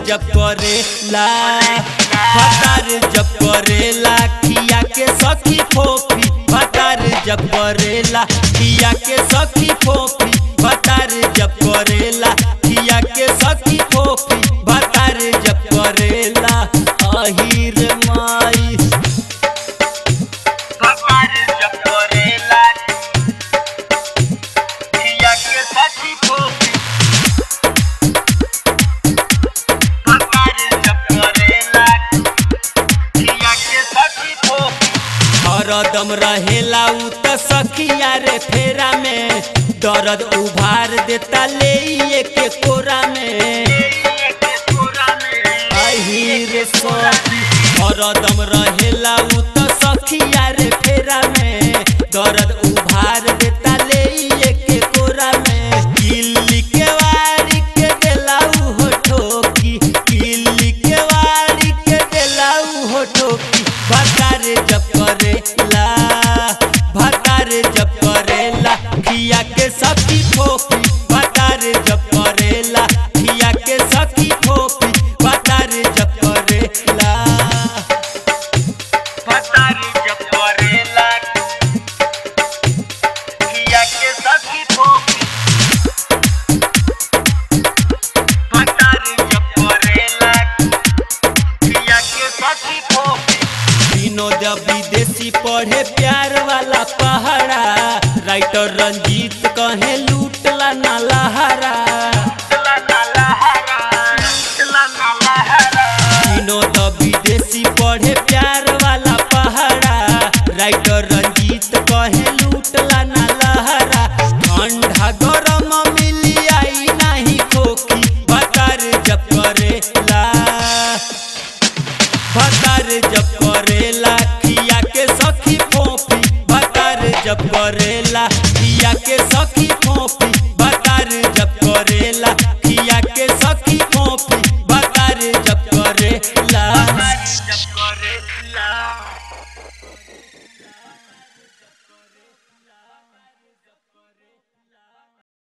जब करेला भतार जब करेला खिया के सखी फोफी भतार जब करेला खिया के सखी फोफी भतार जब करेला खिया के सखी फोफी भतार जब करेला अहिर माई भतार जब करेला खिया के सखी फोफी भतार जब करेला खिया के सखी फोफी हरदम रहेला उ त सखिया रे फेरा में दर्द उभार देता ले के कोरा में आही रे सखी हरदम रहेला उ त सखिया रे फेरा में दर्द उभार देता ले के कोरा में किल्ली के वारी के देला उ हो ठोकी किल्ली के वारी के देला उ हो ठोकी भतार जब करेला भतार जब करेला खिया के सखी फोफी भतार जब करेला खिया के सखी फोफी भतार जब करेला भतार जब करेला खिया के सखी फोफी भतार जब करेला खिया के सखी फोफी विनोद विदेशी पढ़े प्यार वाला पहाड़ा राइटर रंजीत कहे लूटला ना लहारा विनोद विदेशी पढ़े प्यार वाला पहाड़ा राइटर रंजीत कहे लूटला ना लहारा ठंडा गरम मिली आई नहीं खोखी भतार जब करेला भतार जब करेला खिया के सखी फोफी भतार जब करेला खिया के सखी